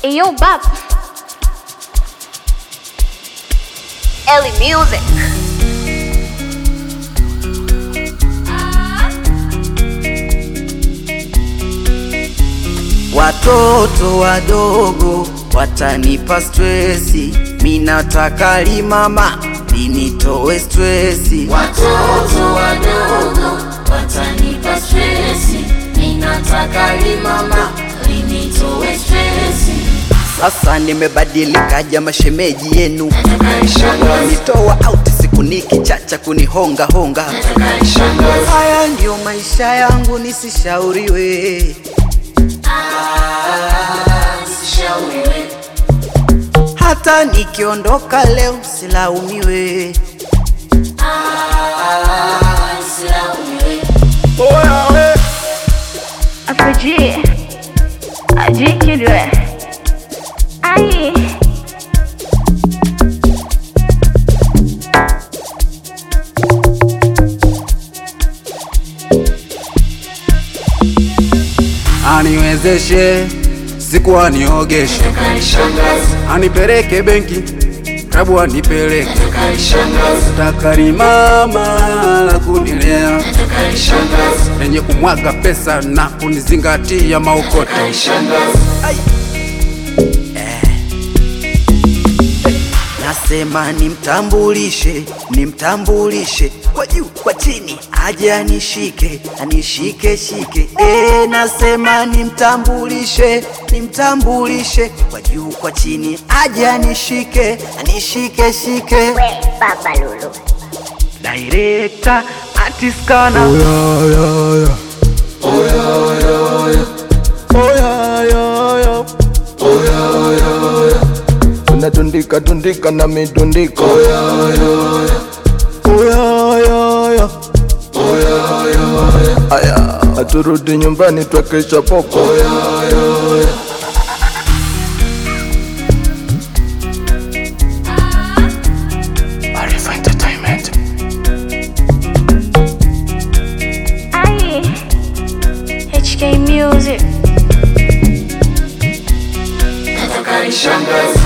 Yo, Bab. Ellie Music. Watoto wadogo watanipa stresi, minataka limama linitoe stresi. Watoto wadogo watanipa stresi, ninataka limama linitoe stresi. Sasa nimebadilika, jama shemeji yenu nitoa out siku nikichacha kunihonga honga. Haya ndio maisha yangu, nisishauriwe. Sishauriwe, Hata nikiondoka leo silaumiwe. silaumiwe. Apaji. Ajikidwe. Ai. aniwezeshe siku aniogeshe, anipeleke benki rabu anipeleke takari mama la kunilea lenye kumwaga pesa na kunizingatia maokoto. Nasema nimtambulishe, nimtambulishe kwa juu kwa chini, aje anishike, anishike shike. E, nasema nimtambulishe, nimtambulishe kwa juu kwa chini, aje anishike, anishike shike. Baba Lulu. Director artist kana Tunatundika tundika na mitundiko Aya, aturudi nyumbani twakesha poko Arifa Entertainment. Ai. HK Music. Nataka nishangaze,